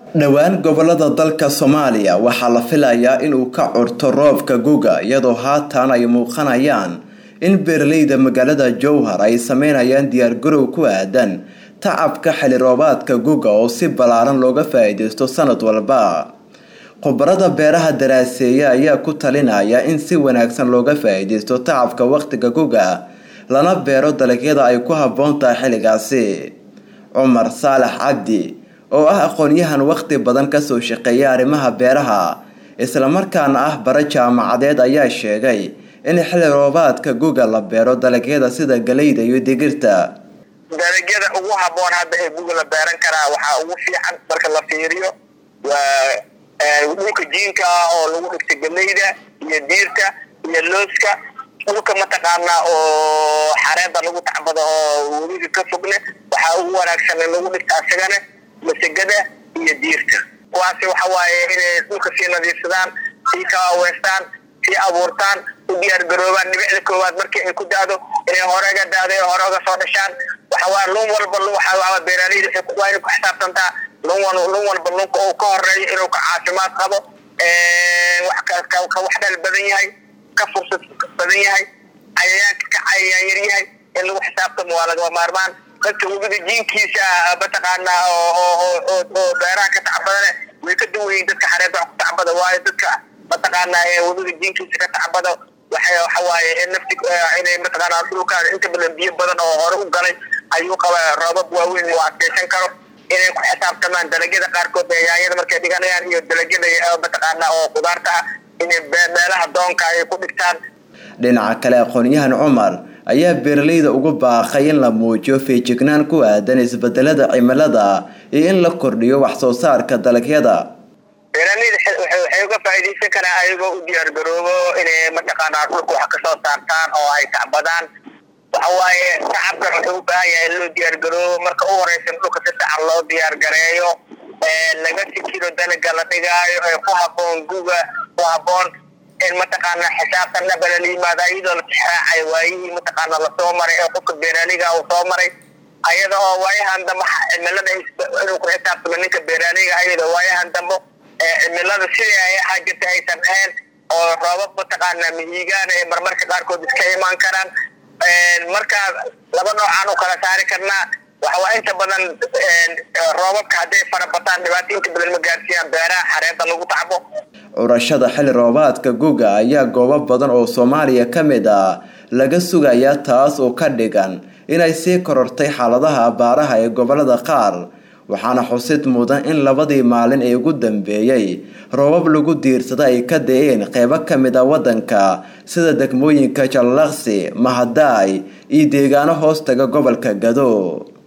dhowaan gobolada dalka soomaaliya waxaa la filayaa inuu ka curto roobka guga iyadoo haatan ay muuqanayaan in beeraleyda magaalada jowhar ay sameynayaan diyaargarow ku aadan tacabka xili roobaadka guga oo si ballaaran looga faa-iideysto sanad walba khubarada beeraha daraaseeya ayaa ku talinaya in si wanaagsan looga faa-iideysto tacabka waqtiga guga lana beero dalagyada ay ku habboon tahay xilligaasi cumar saalax cabdi oo ah aqoon-yahan waqti badan kasoo shaqeeya arrimaha beeraha islamarkaana ah bara jaamacadeed ayaa sheegay in xilli roobaadka guga la beero dalagyada sida galeyda iyo digirta dalagyada ugu haboon hadda ee guga la beeran karaa waxaa ugu fiican marka la fiiriyo waa dhulka jiinka ah oo lagu dhigta galeyda iyo diirta iyo looska dhulka mataqaanaa oo xareeda lagu tacbado oo webiga ka fogne waxaa ugu wanaagsan in lagu dhigta asagana masagada iyo diirta kuwaasi waxa waaye inay dhulka sii nadiifsadaan sii kaaweystaan sii abuurtaan u diyaar garoobaan dhibicda koowaad markii ay ku da-do inay horega da-do ee hore uga soo dhashaan waxawaa lun walba waxaa beeraaleyda waa inay ku xisaabtantaa lun lun walba lunka uu ka horeeyo inuu ka caafimaad qabo ka wax dhal badan yahay ka fursad badan yahay cayayaanka ka cayayaan yar yahay in lagu xisaabtamo waa lagama maarmaan dadka webiga jiinkiisa mataqaanaa oo beeraha ka tacbadane way ka duwayiin dadka xareed wax ku tacbada waayo dadka mataqaanaa ee webiga jiinkiisa ka tacbado waxay waxawaaye nafti inay mataqaanaa dhulkaan inta badan biyo badan oo hore u galay ayuu qaba roobab waaweyn uu adkeysan karo inay ku xisaabtamaan dalagyada qaarkood ee yaanyada markay dhiganayaan iyo dalagyada mataqaanaa oo khudaarta ah inay meelaha doonka ay ku dhigtaan dhinaca kale aqoon-yahan cumar ayaa beeraleyda ugu baaqay in la muujiyo feejignaan ku aadan isbedelada cimilada iyo in la kordhiyo wax soo saarka dalagyada beeraleyda waxay uga faa-iideysan karaan ayagoo u diyaar garoobo inay mataqaanaa dhulka wax kasoo saartaan oo ay tacbadaan waxa waaye tacabkan wuxuu u baahan yahay in loo diyaar garoobo marka u horeysa in dhulka si sacan loo diyaar gareeyo laga fikiro dalaga la dhigaayo ee ku haboon guga ku haboon in mataqaanaa xisaabtan dhabala la yimaado iyadoo la tixraacay waayihii mataqaanaa lasoo maray ee qofka beeraaliga uu soo maray ayada oo waayahan dambe cimilada inuu ku xisaabtamo ninka beeraaliga ayada waayahan dambe cimilada sidii ay ahaa jirta aysan ahayn oo roobab mataqaanaa mihigaana ee marmarka qaarkood iska imaan karaan markaa laba noocaan u kala saari karnaa waxawaa inta badan roobabka hadday farabataan dhibaato inta badan ma gaarsiiyaan beeraha xareeda lagu tacbo curashada xilli roobaadka guga ayaa goobo badan oo soomaaliya ka mid ah laga sugayaa taas oo ka dhigan inay sii korortay xaaladaha abaaraha ee gobolada qaar waxaana xusid mudan in labadii maalin ee ugu dambeeyey roobab lagu diirsada ay ka da-een qeybo ka mid a waddanka sida degmooyinka jallaqsi mahadaay iyo deegaano hoos taga gobolka gado